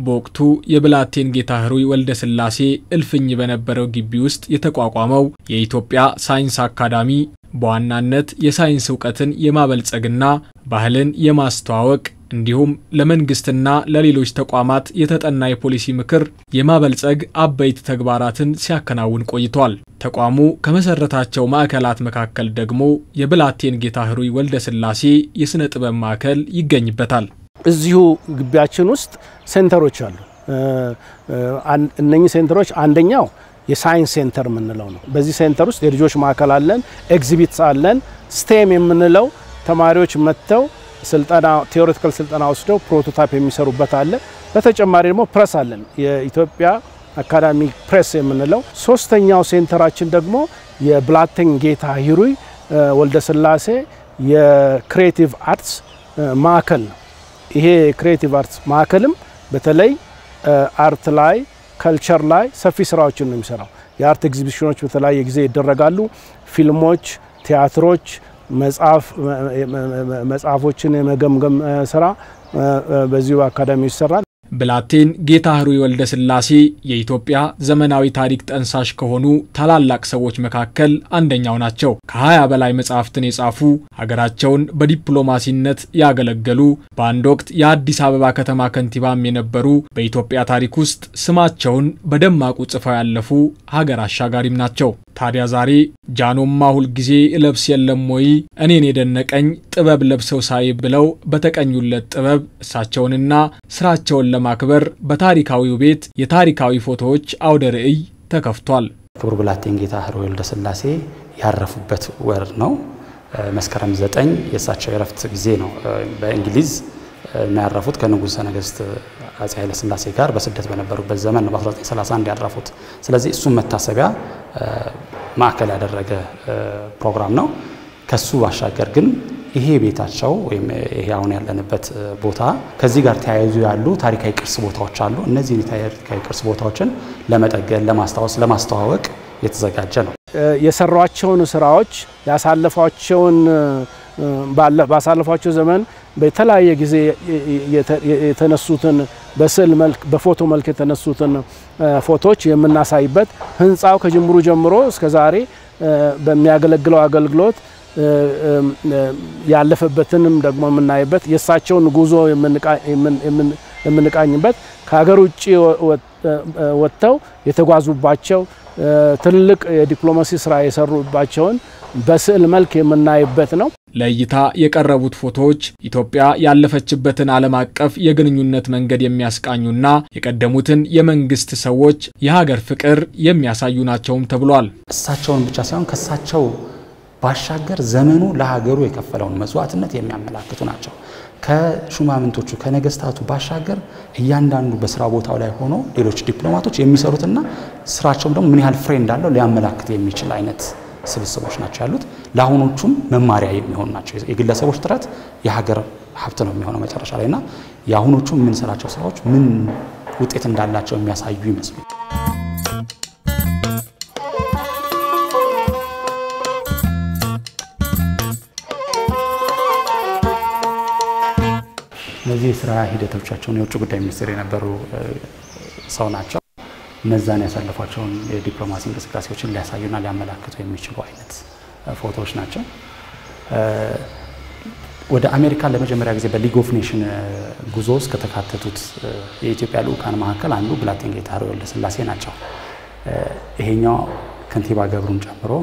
በወቅቱ የብላቴን ጌታ ህሩይ ወልደ ሥላሴ እልፍኝ በነበረው ግቢ ውስጥ የተቋቋመው የኢትዮጵያ ሳይንስ አካዳሚ በዋናነት የሳይንስ እውቀትን የማበልጸግና ባህልን የማስተዋወቅ እንዲሁም ለመንግስትና ለሌሎች ተቋማት የተጠና የፖሊሲ ምክር የማበልጸግ አበይት ተግባራትን ሲያከናውን ቆይቷል። ተቋሙ ከመሰረታቸው ማዕከላት መካከል ደግሞ የብላቴን ጌታ ህሩይ ወልደ ሥላሴ የሥነ ጥበብ ማዕከል ይገኝበታል። እዚሁ ግቢያችን ውስጥ ሴንተሮች አሉ። እነኚህ ሴንተሮች አንደኛው የሳይንስ ሴንተር የምንለው ነው። በዚህ ሴንተር ውስጥ የልጆች ማዕከል አለን፣ ኤግዚቢትስ አለን። ስቴም የምንለው ተማሪዎች መጥተው ስልጠና ቴዎሬቲካል ስልጠና ወስደው ፕሮቶታይፕ የሚሰሩበት አለ። በተጨማሪ ደግሞ ፕሬስ አለን፣ የኢትዮጵያ አካዳሚክ ፕሬስ የምንለው። ሶስተኛው ሴንተራችን ደግሞ የብላቴን ጌታ ህሩይ ወልደ ሥላሴ የክሬቲቭ አርትስ ማዕከል ነው። ይሄ የክሬቲቭ አርትስ ማዕከልም በተለይ አርት ላይ ከልቸር ላይ ሰፊ ስራዎችን ነው የሚሰራው። የአርት ኤግዚቢሽኖች በተለያየ ጊዜ ይደረጋሉ። ፊልሞች፣ ቲያትሮች፣ መጽሐፎችን የመገምገም ስራ በዚሁ አካዳሚ ይሰራል። ብላቴን ጌታ ህሩይ ወልደ ሥላሴ የኢትዮጵያ ዘመናዊ ታሪክ ጠንሳሽ ከሆኑ ታላላቅ ሰዎች መካከል አንደኛው ናቸው። ከ20 በላይ መጽሐፍትን የጻፉ ሀገራቸውን በዲፕሎማሲነት ያገለገሉ፣ በአንድ ወቅት የአዲስ አበባ ከተማ ከንቲባም የነበሩ፣ በኢትዮጵያ ታሪክ ውስጥ ስማቸውን በደማቁ ጽፈው ያለፉ ሀገር አሻጋሪም ናቸው። ታዲያ ዛሬ ጃኖማ ሁልጊዜ እለብስ የለም ወይ እኔን የደነቀኝ ጥበብ ለብሰው ሳይ ብለው በተቀኙለት ጥበብ እሳቸውንና ስራቸውን ለማክበር በታሪካዊው ቤት የታሪካዊ ፎቶዎች አውደ ርዕይ ተከፍቷል። ክቡር ብላቴን ጌታ ህሩይ ወልደ ሥላሴ ያረፉበት ወር ነው። መስከረም ዘጠኝ የእሳቸው የረፍት ጊዜ ነው። በእንግሊዝ እና ያረፉት ከንጉሠ ነገሥት አፄ ኃይለ ሥላሴ ጋር በስደት በነበሩበት ዘመን ነው በ1931 ያረፉት። ስለዚህ እሱም መታሰቢያ ማዕከል ያደረገ ፕሮግራም ነው። ከሱ ባሻገር ግን ይሄ ቤታቸው ወይም ይሄ አሁን ያለንበት ቦታ ከዚህ ጋር ተያይዞ ያሉ ታሪካዊ ቅርስ ቦታዎች አሉ። እነዚህ ታሪካዊ ቅርስ ቦታዎችን ለመጠገን፣ ለማስታወስ፣ ለማስተዋወቅ የተዘጋጀ ነው። የሰሯቸውን ስራዎች ያሳለፏቸውን ባሳለፏቸው ዘመን በተለያየ ጊዜ የተነሱትን በስዕል መልክ በፎቶ መልክ የተነሱትን ፎቶዎች የምናሳይበት ህንፃው ከጅምሩ ጀምሮ እስከ ዛሬ በሚያገለግለው አገልግሎት ያለፈበትንም ደግሞ የምናይበት የእሳቸውን ጉዞ የምንቃኝበት ከሀገር ውጭ ወጥተው የተጓዙባቸው ትልቅ የዲፕሎማሲ ስራ የሰሩባቸውን በስዕል መልክ የምናይበት ነው። ለእይታ የቀረቡት ፎቶዎች ኢትዮጵያ ያለፈችበትን ዓለም አቀፍ የግንኙነት መንገድ የሚያስቃኙና የቀደሙትን የመንግስት ሰዎች የሀገር ፍቅር የሚያሳዩ ናቸውም ተብሏል። እሳቸውን ብቻ ሳይሆን ከእሳቸው ባሻገር ዘመኑ ለሀገሩ የከፈለውን መስዋዕትነት የሚያመላክቱ ናቸው። ከሹማምንቶቹ ከነገስታቱ ባሻገር እያንዳንዱ በስራ ቦታው ላይ ሆኖ ሌሎች ዲፕሎማቶች የሚሰሩትና ስራቸውም ደግሞ ምን ያህል ፍሬ እንዳለው ሊያመላክት የሚችል አይነት ስብስቦች ናቸው ያሉት። ለአሁኖቹም መማሪያ የሚሆኑ ናቸው። የግለሰቦች ጥረት የሀገር ሀብት ነው የሚሆነው መጨረሻ ላይ እና የአሁኖቹ የምንሰራቸው ስራዎች ምን ውጤት እንዳላቸው የሚያሳዩ ይመስሉ እነዚህ የስራ ሂደቶቻቸውን የውጭ ጉዳይ ሚኒስትር የነበሩ ሰው ናቸው። እነዛን ያሳለፏቸውን የዲፕሎማሲ እንቅስቃሴዎችን ሊያሳዩና ሊያመላክቱ የሚችሉ አይነት ፎቶዎች ናቸው። ወደ አሜሪካ ለመጀመሪያ ጊዜ በሊግ ኦፍ ኔሽን ጉዞ ውስጥ ከተካተቱት የኢትዮጵያ ልዑካን መካከል አንዱ ብላቴን ጌታ ህሩይ ወልደ ሥላሴ ናቸው። ይሄኛው ከንቲባ ገብሩን ጨምሮ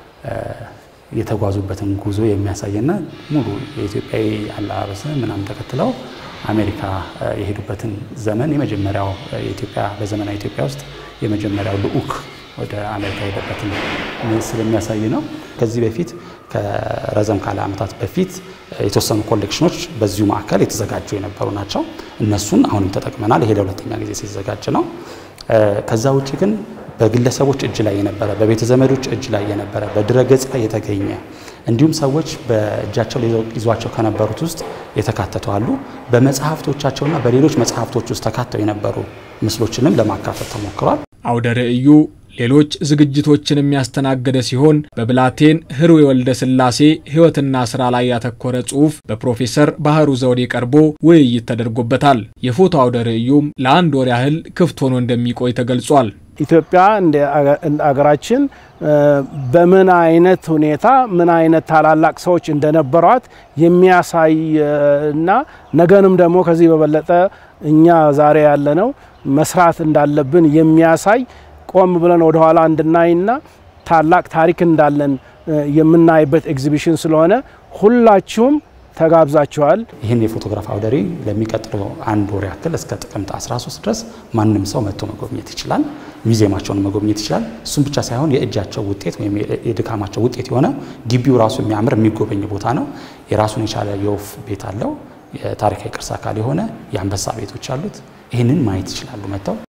የተጓዙበትን ጉዞ የሚያሳይና ሙሉ የኢትዮጵያዊ አለባበስን ምናምን ተከትለው አሜሪካ የሄዱበትን ዘመን የመጀመሪያው የኢትዮጵያ በዘመናዊ ኢትዮጵያ ውስጥ የመጀመሪያው ልዑክ ወደ አሜሪካ የሄደበትን ስለሚያሳይ ነው። ከዚህ በፊት ከረዘም ካለ ዓመታት በፊት የተወሰኑ ኮሌክሽኖች በዚሁ ማዕከል የተዘጋጁ የነበሩ ናቸው። እነሱን አሁንም ተጠቅመናል። ይሄ ለሁለተኛ ጊዜ ሲዘጋጅ ነው። ከዛ ውጭ ግን በግለሰቦች እጅ ላይ የነበረ በቤተ ዘመዶች እጅ ላይ የነበረ በድረገጽ ላይ የተገኘ እንዲሁም ሰዎች በእጃቸው ይዟቸው ከነበሩት ውስጥ የተካተቱ አሉ። በመጽሐፍቶቻቸውና በሌሎች መጽሐፍቶች ውስጥ ተካተው የነበሩ ምስሎችንም ለማካተት ተሞክሯል። አውደ ርዕዩ ሌሎች ዝግጅቶችን የሚያስተናገደ ሲሆን በብላቴን ህሩይ ወልደ ስላሴ ሕይወትና ስራ ላይ ያተኮረ ጽሑፍ በፕሮፌሰር ባህሩ ዘውዴ ቀርቦ ውይይት ተደርጎበታል። የፎቶ አውደ ርዕዩም ለአንድ ወር ያህል ክፍት ሆኖ እንደሚቆይ ተገልጿል። ኢትዮጵያ እንደ አገራችን በምን አይነት ሁኔታ ምን አይነት ታላላቅ ሰዎች እንደነበሯት የሚያሳይ እና ነገንም ደግሞ ከዚህ በበለጠ እኛ ዛሬ ያለነው መስራት እንዳለብን የሚያሳይ ቆም ብለን ወደኋላ እንድናይና ታላቅ ታሪክ እንዳለን የምናይበት ኤግዚቢሽን ስለሆነ ሁላችሁም ተጋብዛችኋል። ይህን የፎቶግራፍ አውደ ርዕይ ለሚቀጥለው አንድ ወር ያክል እስከ ጥቅምት 13 ድረስ ማንም ሰው መጥቶ መጎብኘት ይችላል። ሙዚየማቸውን መጎብኘት ይችላል። እሱም ብቻ ሳይሆን የእጃቸው ውጤት ወይም የድካማቸው ውጤት የሆነ ግቢው ራሱ የሚያምር የሚጎበኝ ቦታ ነው። የራሱን የቻለ የወፍ ቤት አለው። የታሪካዊ ቅርስ አካል የሆነ የአንበሳ ቤቶች አሉት። ይህንን ማየት ይችላሉ መጥተው